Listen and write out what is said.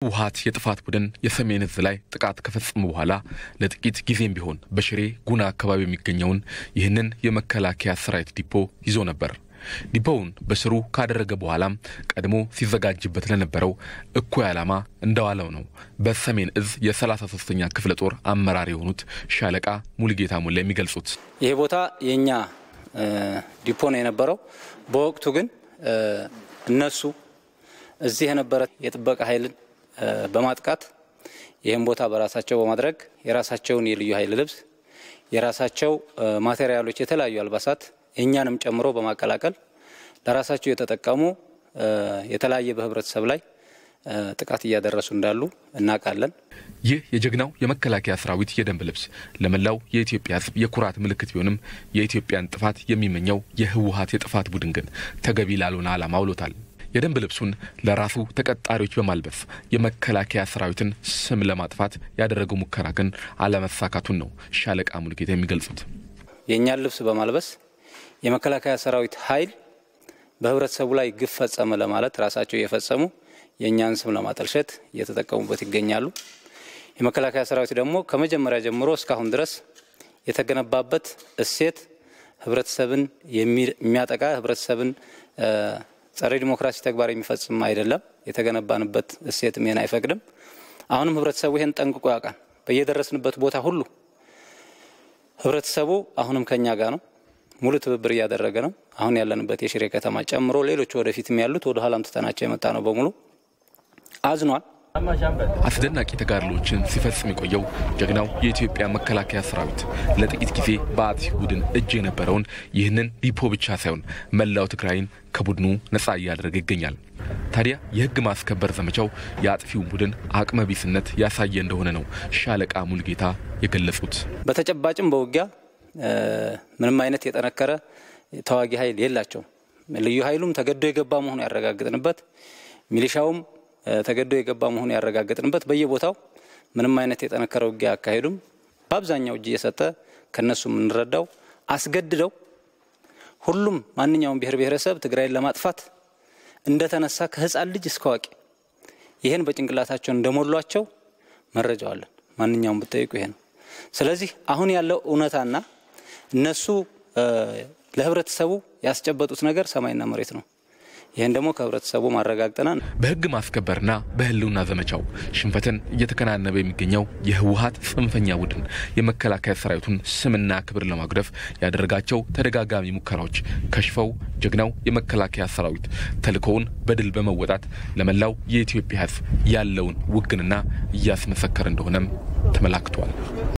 የህወሀት የጥፋት ቡድን የሰሜን እዝ ላይ ጥቃት ከፈጸሙ በኋላ ለጥቂት ጊዜም ቢሆን በሽሬ ጉና አካባቢ የሚገኘውን ይህንን የመከላከያ ሰራዊት ዲፖ ይዞ ነበር። ዲፖውን በስሩ ካደረገ በኋላም ቀድሞ ሲዘጋጅበት ለነበረው እኩይ ዓላማ እንደዋለው ነው በሰሜን እዝ የ33ኛ ክፍለ ጦር አመራር የሆኑት ሻለቃ ሙሉጌታ ሙላ የሚገልጹት። ይሄ ቦታ የእኛ ዲፖ ነው የነበረው። በወቅቱ ግን እነሱ እዚህ የነበረ የጥበቃ ኃይልን በማጥቃት ይህም ቦታ በራሳቸው በማድረግ የራሳቸውን የልዩ ኃይል ልብስ፣ የራሳቸው ማቴሪያሎች፣ የተለያዩ አልባሳት እኛንም ጨምሮ በማቀላቀል ለራሳቸው የተጠቀሙ የተለያየ በህብረተሰብ ላይ ጥቃት እያደረሱ እንዳሉ እናውቃለን። ይህ የጀግናው የመከላከያ ሰራዊት የደንብ ልብስ ለመላው የኢትዮጵያ ሕዝብ የኩራት ምልክት ቢሆንም የኢትዮጵያን ጥፋት የሚመኘው የህወሀት የጥፋት ቡድን ግን ተገቢ ላልሆነ ዓላማ አውሎታል። የደንብ ልብሱን ለራሱ ተቀጣሪዎች በማልበስ የመከላከያ ሰራዊትን ስም ለማጥፋት ያደረገው ሙከራ ግን አለመሳካቱን ነው ሻለቃ ሙሉጌታ የሚገልጹት። የእኛን ልብስ በማልበስ የመከላከያ ሰራዊት ኃይል በህብረተሰቡ ላይ ግፍ ፈጸመ ለማለት ራሳቸው እየፈጸሙ የእኛን ስም ለማጠልሸት እየተጠቀሙበት ይገኛሉ። የመከላከያ ሰራዊት ደግሞ ከመጀመሪያ ጀምሮ እስካሁን ድረስ የተገነባበት እሴት ህብረተሰብን የሚያጠቃ ህብረተሰብን ጸረ ዲሞክራሲ ተግባር የሚፈጽም አይደለም። የተገነባንበት እሴት ይሄን አይፈቅድም። አሁንም ህብረተሰቡ ይሄን ጠንቅቆ ያውቃል። በየደረስንበት ቦታ ሁሉ ህብረተሰቡ አሁንም ከኛ ጋር ነው። ሙሉ ትብብር እያደረገ ነው። አሁን ያለንበት የሽሬ ከተማ ጨምሮ ሌሎች ወደፊትም ያሉት ወደ ኋላም ትተናቸው የመጣ ነው በሙሉ አዝኗል። አስደናቂ ተጋድሎችን ሲፈጽም የቆየው ጀግናው የኢትዮጵያ መከላከያ ሰራዊት ለጥቂት ጊዜ በአጥፊ ቡድን እጅ የነበረውን ይህንን ዲፖ ብቻ ሳይሆን መላው ትግራይን ከቡድኑ ነጻ እያደረገ ይገኛል። ታዲያ የህግ ማስከበር ዘመቻው የአጥፊውን ቡድን አቅመ ቢስነት ያሳየ እንደሆነ ነው ሻለቃ ሙልጌታ የገለጹት። በተጨባጭም በውጊያ ምንም አይነት የጠነከረ ተዋጊ ኃይል የላቸውም። ልዩ ኃይሉም ተገዶ የገባ መሆኑ ያረጋግጥንበት፣ ሚሊሻውም ተገዶ የገባ መሆኑ ያረጋግጥንበት፣ በየቦታው ምንም አይነት የጠነከረ ውጊያ አካሄዱም በአብዛኛው እጅ እየሰጠ ከነሱ የምንረዳው አስገድደው ሁሉም ማንኛውም ብሔር ብሔረሰብ ትግራይን ለማጥፋት እንደተነሳ ከህፃን ልጅ እስከ አዋቂ ይህን በጭንቅላታቸው እንደሞሏቸው መረጃው አለን። ማንኛውም ብጠይቁ ይሄ ነው። ስለዚህ አሁን ያለው እውነታና እነሱ ለህብረተሰቡ ያስጨበጡት ነገር ሰማይና መሬት ነው። ይህን ደግሞ ከህብረተሰቡ ማረጋግጠናል። በህግ ማስከበርና በህልውና ዘመቻው ሽንፈትን እየተከናነበ የሚገኘው የህወሀት ጽንፈኛ ቡድን የመከላከያ ሰራዊቱን ስምና ክብር ለማጉደፍ ያደረጋቸው ተደጋጋሚ ሙከራዎች ከሽፈው ጀግናው የመከላከያ ሰራዊት ተልእኮውን በድል በመወጣት ለመላው የኢትዮጵያ ህዝብ ያለውን ውግንና እያስመሰከረ እንደሆነም ተመላክቷል።